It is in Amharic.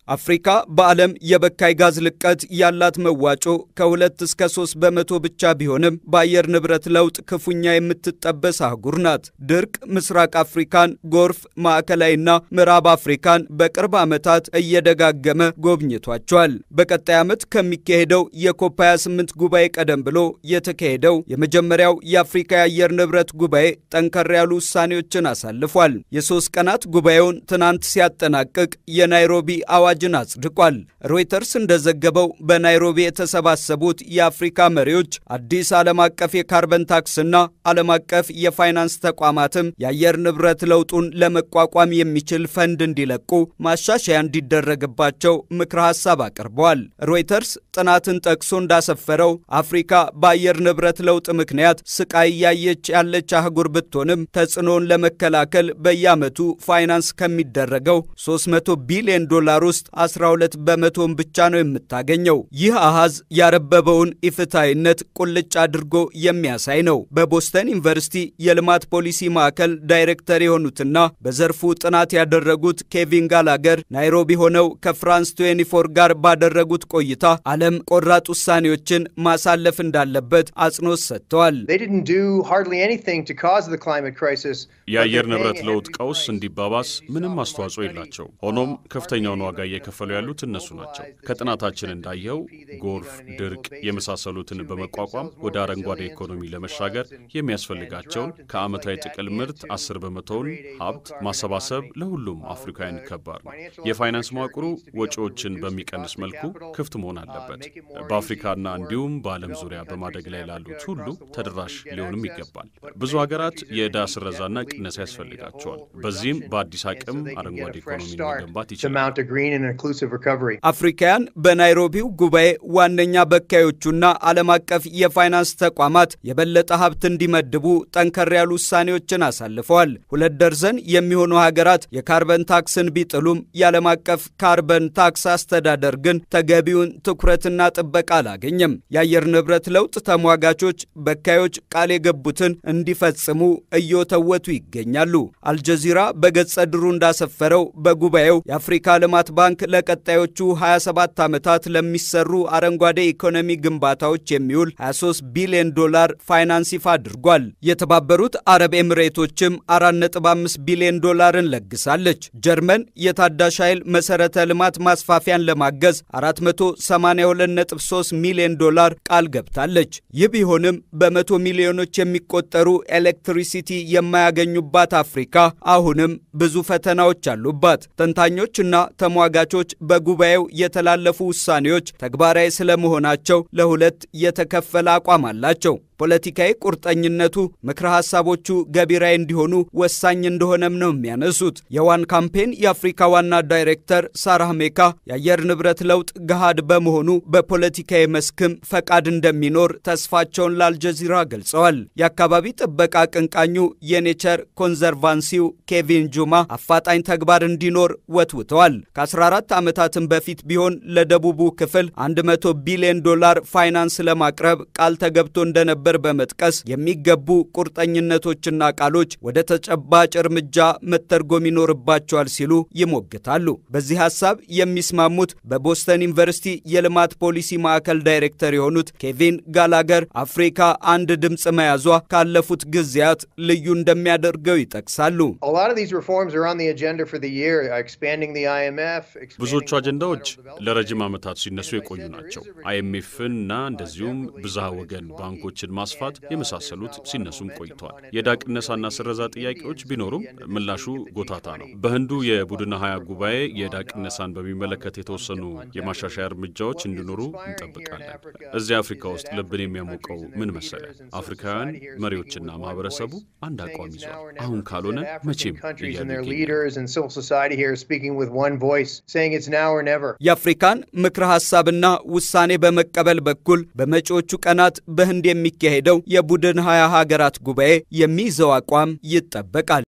አፍሪካ በዓለም የበካይ ጋዝ ልቀት ያላት መዋጮ ከሁለት እስከ ሶስት በመቶ ብቻ ቢሆንም በአየር ንብረት ለውጥ ክፉኛ የምትጠበስ አህጉር ናት። ድርቅ ምስራቅ አፍሪካን፣ ጎርፍ ማዕከላዊና ምዕራብ አፍሪካን በቅርብ ዓመታት እየደጋገመ ጎብኝቷቸዋል። በቀጣይ ዓመት ከሚካሄደው የኮፕ 28 ጉባኤ ቀደም ብሎ የተካሄደው የመጀመሪያው የአፍሪካ የአየር ንብረት ጉባኤ ጠንከር ያሉ ውሳኔዎችን አሳልፏል። የሶስት ቀናት ጉባኤውን ትናንት ሲያጠናቅቅ የናይሮቢ አዋጅን አጽድቋል። ሮይተርስ እንደዘገበው በናይሮቢ የተሰባሰቡት የአፍሪካ መሪዎች አዲስ ዓለም አቀፍ የካርበን ታክስና ዓለም አቀፍ የፋይናንስ ተቋማትም የአየር ንብረት ለውጡን ለመቋቋም የሚችል ፈንድ እንዲለቁ ማሻሻያ እንዲደረግባቸው ምክረ ሐሳብ አቅርበዋል። ሮይተርስ ጥናትን ጠቅሶ እንዳሰፈረው አፍሪካ በአየር ንብረት ለውጥ ምክንያት ስቃይ እያየች ያለች አህጉር ብትሆንም ተጽዕኖውን ለመከላከል በየዓመቱ ፋይናንስ ከሚደረገው 300 ቢሊዮን ዶላር ውስጥ 12 በመቶን ብቻ ነው የምታገኘው። ይህ አሃዝ ያረበበውን ኢፍትሐዊነት ቁልጭ አድርጎ የሚያሳይ ነው። በቦስተን ዩኒቨርሲቲ የልማት ፖሊሲ ማዕከል ዳይሬክተር የሆኑትና በዘርፉ ጥናት ያደረጉት ኬቪን ጋላገር ናይሮቢ ሆነው ከፍራንስ 24 ጋር ባደረጉት ቆይታ ዓለም ቆራጥ ውሳኔዎችን ማሳለፍ እንዳለበት አጽንኦት ሰጥተዋል። የአየር ንብረት ለውጥ ቀውስ እንዲባባስ ምንም አስተዋጽኦ የላቸው። ሆኖም ከፍተኛውን ዋጋ እየከፈሉ ያሉት እነሱ ናቸው። ከጥናታችን እንዳየው ጎርፍ፣ ድርቅ የመሳሰሉትን በመቋቋም ወደ አረንጓዴ ኢኮኖሚ ለመሻገር የሚያስፈልጋቸውን ከዓመታዊ ጥቅል ምርት አስር በመቶውን ሀብት ማሰባሰብ ለሁሉም አፍሪካውያን ከባድ ነው። የፋይናንስ መዋቅሩ ወጪዎችን በሚቀንስ መልኩ ክፍት መሆን አለበት። በአፍሪካና እንዲሁም በዓለም ዙሪያ በማደግ ላይ ላሉት ሁሉ ተደራሽ ሊሆንም ይገባል። ብዙ ሀገራት የዕዳ ስረዛና ቅነሳ ያስፈልጋቸዋል። በዚህም በአዲስ አቅም አረንጓዴ ኢኮኖሚ መገንባት ይችላል። አፍሪካውያን በናይሮቢው ጉባኤ ዋነኛ በካዮቹና ዓለም አቀፍ የፋይናንስ ተቋማት የበለጠ ሀብት እንዲመድቡ ጠንከር ያሉ ውሳኔዎችን አሳልፈዋል። ሁለት ደርዘን የሚሆኑ ሀገራት የካርበን ታክስን ቢጥሉም የዓለም አቀፍ ካርበን ታክስ አስተዳደር ግን ተገቢውን ትኩረትና ጥበቃ አላገኘም። የአየር ንብረት ለውጥ ተሟጋቾች በካዮች ቃል የገቡትን እንዲፈጽሙ እየወተወቱ ይገኛሉ። አልጀዚራ በገጸ ድሩ እንዳሰፈረው በጉባኤው የአፍሪካ ልማት ባንክ ለቀጣዮቹ 27 ዓመታት ለሚሰሩ አረንጓዴ ኢኮኖሚ ግንባታዎች የሚውል 23 ቢሊዮን ዶላር ፋይናንስ ይፋ አድርጓል። የተባበሩት አረብ ኤምሬቶችም 4.5 ቢሊዮን ዶላርን ለግሳለች። ጀርመን የታዳሽ ኃይል መሠረተ ልማት ማስፋፊያን ለማገዝ 482.3 ሚሊዮን ዶላር ቃል ገብታለች። ይህ ቢሆንም በመቶ ሚሊዮኖች የሚቆጠሩ ኤሌክትሪሲቲ የማያገኙባት አፍሪካ አሁንም ብዙ ፈተናዎች አሉባት። ተንታኞችና ተሟጋቾች በጉባኤው የተላለፉ ውሳኔዎች ተግባራዊ ስለመሆናቸው ለሁለት የተከፈለ አቋም አላቸው። ፖለቲካዊ ቁርጠኝነቱ ምክረ ሐሳቦቹ ገቢራዊ እንዲሆኑ ወሳኝ እንደሆነም ነው የሚያነሱት። የዋን ካምፔን የአፍሪካ ዋና ዳይሬክተር ሳራህ ሜካ የአየር ንብረት ለውጥ ገሃድ በመሆኑ በፖለቲካዊ መስክም ፈቃድ እንደሚኖር ተስፋቸውን ለአልጀዚራ ገልጸዋል። የአካባቢ ጥበቃ አቀንቃኙ የኔቸር ኮንዘርቫንሲው ኬቪን ጁማ አፋጣኝ ተግባር እንዲኖር ወትውተዋል። ከ14 ዓመታትም በፊት ቢሆን ለደቡቡ ክፍል 100 ቢሊዮን ዶላር ፋይናንስ ለማቅረብ ቃል ተገብቶ እንደነበር በመጥቀስ የሚገቡ ቁርጠኝነቶችና ቃሎች ወደ ተጨባጭ እርምጃ መተርጎም ይኖርባቸዋል ሲሉ ይሞግታሉ። በዚህ ሐሳብ የሚስማሙት በቦስተን ዩኒቨርሲቲ የልማት ፖሊሲ ማዕከል ዳይሬክተር የሆኑት ኬቪን ጋላገር አፍሪካ አንድ ድምፅ መያዟ ካለፉት ጊዜያት ልዩ እንደሚያደርገው ይጠቅሳሉ። ብዙዎቹ አጀንዳዎች ለረጅም ዓመታት ሲነሱ የቆዩ ናቸው። አይኤምኤፍን እና እንደዚሁም ብዝሃ ወገን ባንኮችን ማስፋት የመሳሰሉት ሲነሱም ቆይተዋል። የዕዳ ቅነሳና ስረዛ ጥያቄዎች ቢኖሩም ምላሹ ጎታታ ነው። በህንዱ የቡድን ሀያ ጉባኤ የዕዳ ቅነሳን በሚመለከት የተወሰኑ የማሻሻያ እርምጃዎች እንዲኖሩ እንጠብቃለን። እዚህ አፍሪካ ውስጥ ልብን የሚያሞቀው ምን መሰለ? አፍሪካውያን መሪዎችና ማህበረሰቡ አንድ አቋም ይዟል። አሁን ካልሆነ መቼም የአፍሪካን ምክረ ሐሳብና ውሳኔ በመቀበል በኩል በመጪዎቹ ቀናት በህንድ የሚካሄደው የቡድን ሀያ ሀገራት ጉባኤ የሚይዘው አቋም ይጠበቃል።